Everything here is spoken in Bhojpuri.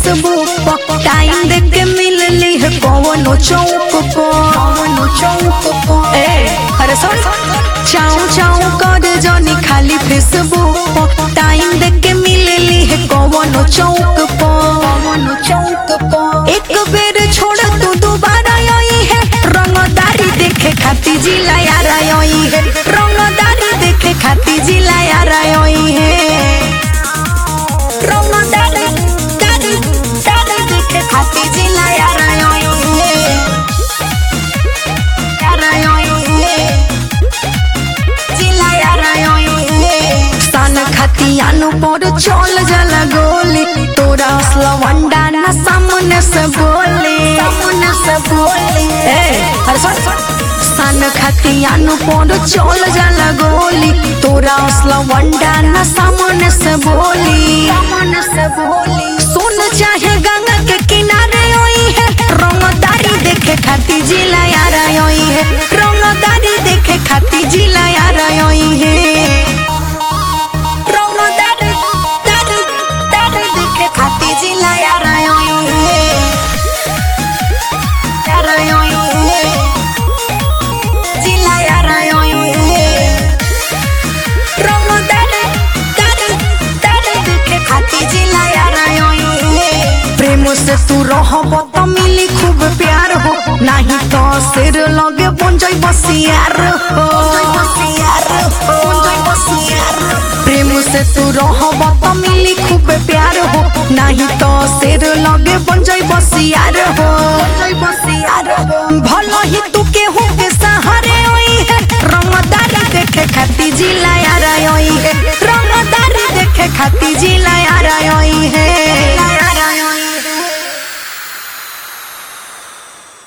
फेसबुक पर टाइम दे के मिलली है कौनो चौक को कौनो चौक को ए अरे सुन चाऊ चाऊ कर जानी खाली फेसबुक पर टाइम दे के मिलली है कौनो चौक पर कौनो चौक पर एक बेर छोड़ तू दोबारा आई है रंगदारी देखे खाती जिला यार आई है रंगदारी देखे खाती जिला यार आई है रंगदारी दारी दारी देखे खाती जिला यार आई है यार आई है जिला यार आई है सन खाती आनु पर चल जला गोली तोरा असला वंडा ना सामने से बोले सामने से बोले ए अरे सुन सन खाती आनु पर चल जला गोली तोरा असला वंडा ना सामने से बोली सामने से बोली सुन चाहे गंगा के किनारे आई है रंगदारी देखे खाती जिला यार आई है रंगदारी देखे खाती जिला यार आई है रंगदारी दारी दारी देखे खाती जिला यार आई है यार आई है जिला यार आई है रंगदारी दारी दारी देखे खाती जिला यार आई है प्रेम से तू रहब त मिली खूब प्यार हो नहीं तो सिर लगे बन जाई बसियार हो प्रेम से तू रहब त मिली खूब प्यार हो नहीं तो सिर लगे बन जाई बसियार हो बसियार हो